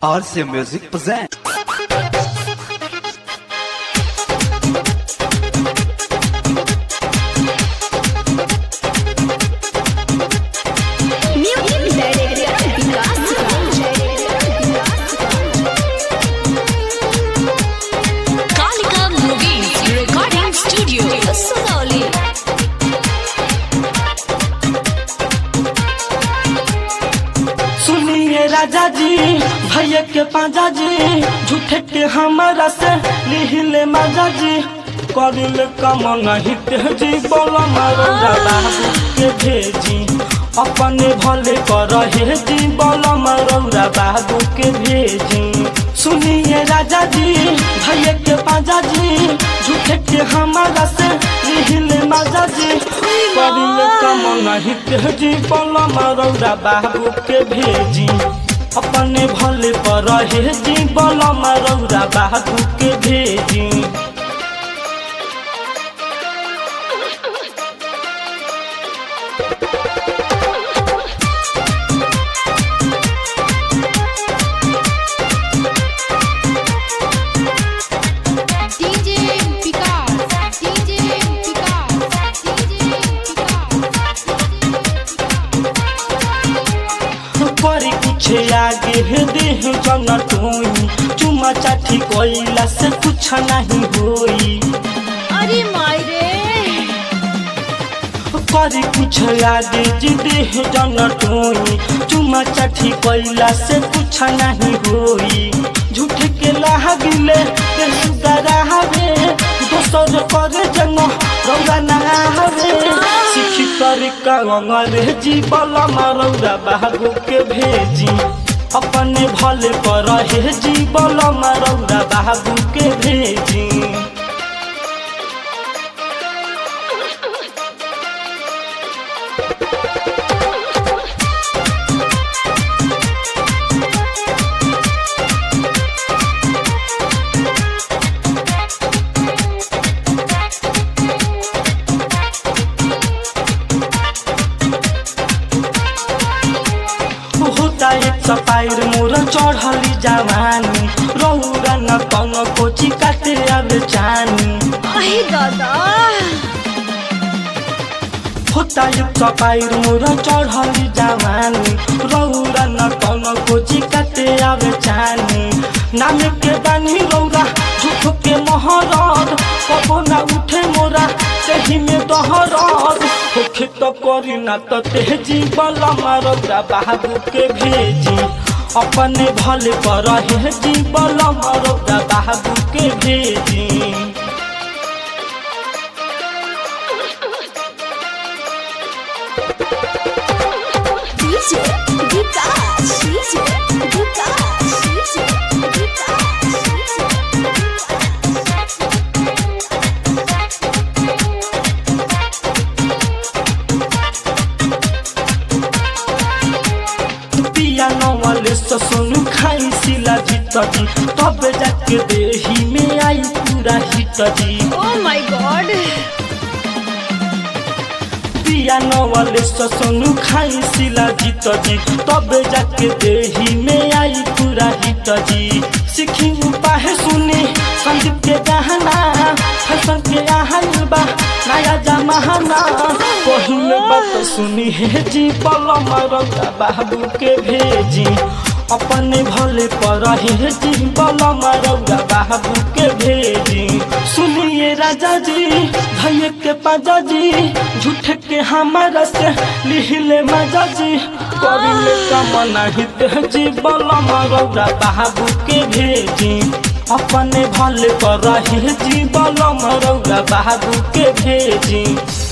RC Music present. Kalika Movies Recording Studio, Sugauli. सुनिए राजा जी भैया के पाजा जी झूठे के हमारा से लिहिले माजा जी करिल कम नहीं तेजी बोला मारो बाबू के भेजी अपने भले कर हे जी बोला मारो बाबू के भेजी सुनिए राजा जी भैया के पाजा जी झूठे के हमारा से लिहिले माजा जी करिल कम नहीं तेजी बोला मारो बाबू के भेजी अपने भले पर हे जी बोला मारो बाबू के भेजी DJ Picard, DJ Picard, DJ परी कुछ आगे है देह जन टोई चुमा चाठी कोइला से कुछ नहीं होई अरे मायरे परी कुछ आगे जी देह जन टोई चुमा चाठी कोइला से कुछ नहीं होई झूठ के लागिले ते सुगरा हवे दोसर करे जन रौरा ना हवे सिखी कर का अंग्रेजी बला मारौरा बाबू के भेजी अपने भले पर हे जी बला मारौरा बाबू के भेजी होता एक सपायर मोर चढ़ली जवानी रौरा न कन कोची काटे आवे चानी अहे दादा होता एक सपायर मोर चढ़ली जवानी रौरा न कन कोची काटे आवे चानी नाम के बानी रौरा झूठ के महरद कबो ना उठे मोरा तेही में दहरद होखे तो करी ना तो तेजी बला मारौरा बाबू के भेजी अपने भले पर हे जी बला मारौरा बाबू के भेजी DJ Vikas, DJ Vikas, DJ पिया नवाले सुनु खाई सिला जीत जी तब जाके देही में आई पूरा हिट जी Oh my god पिया नवाले सुनु खाई सिला जीत जी तब जाके देही में आई पूरा हिट जी सीखी उपाय सुनी संदीप के गहना फैशन के आहल बा नया जमाना पहले बात सुनी है जी पल मरौदा बाबू के भेजी अपने भले पर हे जी बल मरौदा बाबू के भेजी सुनिए राजा जी भैया के पाजा जी झूठ के हमारा से लिहिले मजा जी करिले कमना हित जी बल मरौदा बाबू के भेजी अपने भले पर हे जी बल मरौदा बाबू के भेजी